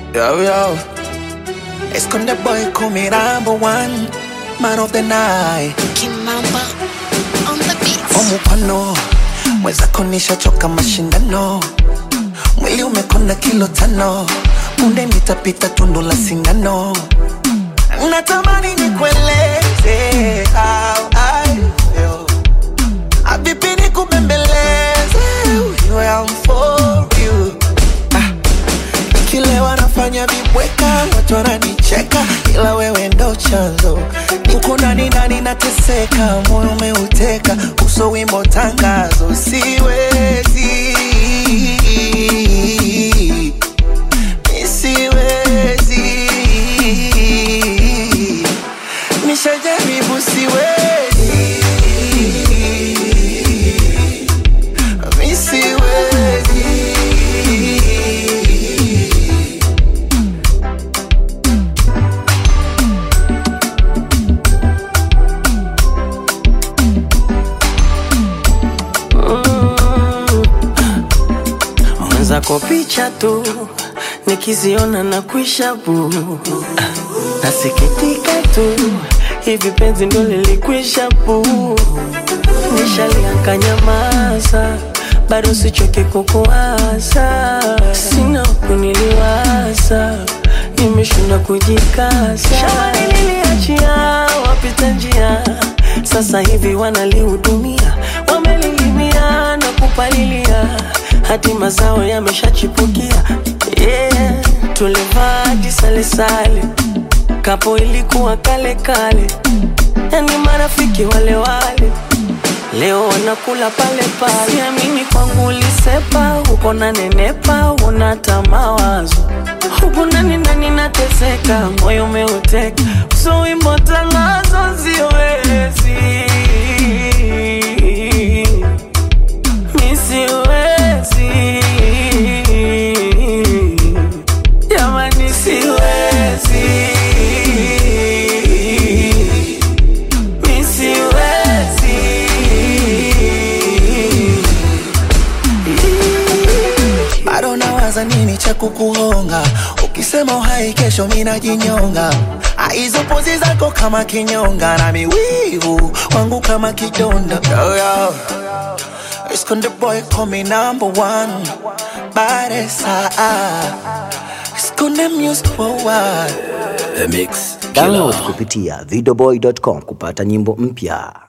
Yo, yo. Esconde boy, call me number one. Man of the night. Kimamba on the beat. Omupano. Mwenzako nishachoka mashindano. Mwili umekona kilo tano. Punde nitapita tundu la sindano. Natamani nikueleze how I feel. Habibi nikubembeleze. You am for you. Ah. Kile wanafanya vibweka, watu wananicheka, ila wewe ndo chanzo. Uko ndani ndani nateseka, moyo umeuteka, uso wimbo tangazo, siwezi Mi siwezi nishajaribu, siwezi Mi siwezi mwenzako picha tu nikiziona na kuisha bu nasikitika tu hivi penzi ndo lilikwisha bu nishalianka nyamaza bado sichoke kukuwaza sina kuniliwaza nimeshinda kujikasa shambani niliachia wapita njia sasa hivi wanalihudumia wamelilimia na kupalilia hadi mazao yameshachipukia yeah. tulivaa jisalesale kapo ilikuwa kale kale yani marafiki wale wale leo wanakula pale pale siamini kwangu ulisepa uko na nenepa unata mawazo huku ndani ndani nateseka moyo umeuteka so wimbo tangazo siwezi mi siwezi jamani siwezi mi siwezi bado nawaza nini cha kukuhonga ukisema uhai kesho minajinyonga hizo pozi zako kama kinyonga na miwivu wangu kama kidonda yo, yo. Esconde boy call me number one Baresa Esconde music worldwide Download kupitia videoboy.com kupata nyimbo mpya.